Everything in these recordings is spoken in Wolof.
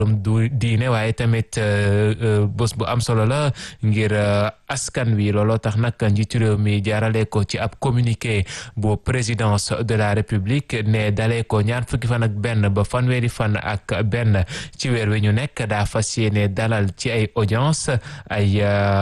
du diine waaye tamit bés bu am solo la ngir askan wi looloo tax nag njiitu réew mi jaarale ko ci ab communiqué bu présidence de la république ne dalee ko ñaar fukki fan ak benn ba fanweeri fan ak benn ci weer wi ñu nekk daa fas yéene dalal ci ay audience ay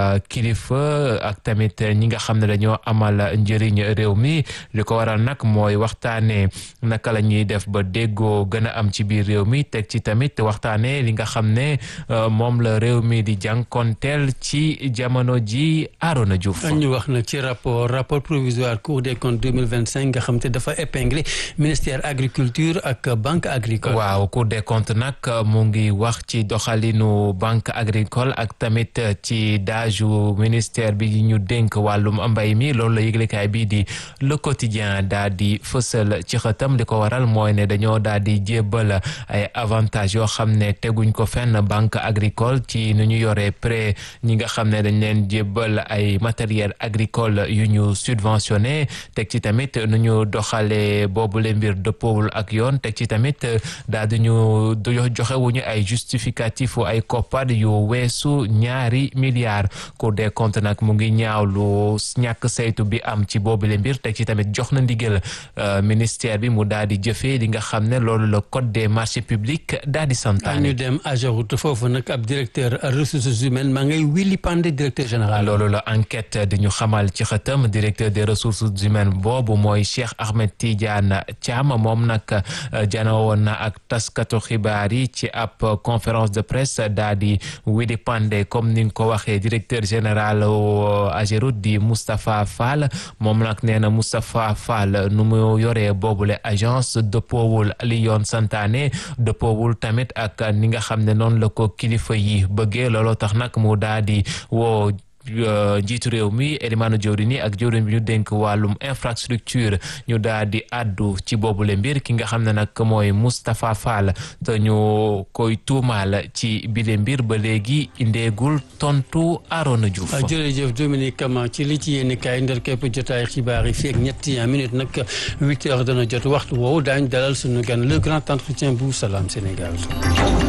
kilifa ak tamit ñi nga xam ne dañoo amal njëriñ réew mi li ko waral nag mooy waxtaanee naka la ñuy def ba déggoo gën a am ci biir réew mi teg ci tamit waxtaanee li nga xam ne moom la réew mi di jànkonteel ci jamono ji Arona Diouf. ñu wax na ci rapport rapport provisoire Cour des comptes 2025 nga xam te dafa épinglé ministère agriculture ak banque agricole. waaw Cour des comptes nag mu ngi wax ci doxalinu banque agricole ak tamit ci daaju ministère bi ñu dénk wàllum mbay mi loolu la yëglekaay bii di le quotidien daa di fësal ci xëtam li ko waral mooy ne dañoo daa di jébbal ay avantages yoo xam ne teguñ ko fenn banque agricole ci nu ñu yoree prêt ñi nga xam ne dañ leen jébbal ay matériel agricole yu ñu subventionné teg ci tamit nu ñu doxalee boobule mbir dëppoowul ak yoon teg ci tamit daa di ñu joxe wuñu ay justificatif ay koppar yu weesu ñaari milliards Cour des comptes nag mu ngi ñaawlu ñàkk saytu bi am ci boobule mbir teg ci tamit jox na ndigal ministère bi mu daal di jëfee li nga xam ne loolu la code des marchés publics daal di santaane. ñu dem Ageroute foofu nag ab directeur ressources humaines maa ngay wili pande directeur général. loolu la enquête di ñu xamal ci xëtam directeur des ressources humaines boobu mooy Cheikh Ahmed Tidiane Thiam moom nag janoo woon na ak taskatu xibaar yi ci ab conférence de presse daa di wili pande comme ni nga ko waxee directeur général Ageroute di Moustapha Fall moom nag nee na Moustapha Fall nu mu yoree boobule agence dëppoowul li yoon santaane dëppoowul tamit ak ni nga xam ne noonu la ko kilifa yi bëggee looloo tax nag mu daa di woo njiitu réew mi Elimane Diourini ak jawriñ bi ñu dénk wàllum infrastructure ñu daal di àddu ci boobule mbir ki nga xam ne nag mooy Moustapha Fall te ñu koy tuumaal ci bile mbir ba léegi indeegul tontu Arona Diouf. jërëjëf Dominique Kama ci li ci yéen kaay ndar képp jotaay xibaar yi fii ak ñetti minutes nag huit heures dana jot waxtu woowu daañu dalal sunu gan le grand entretien bu Salam Sénégal.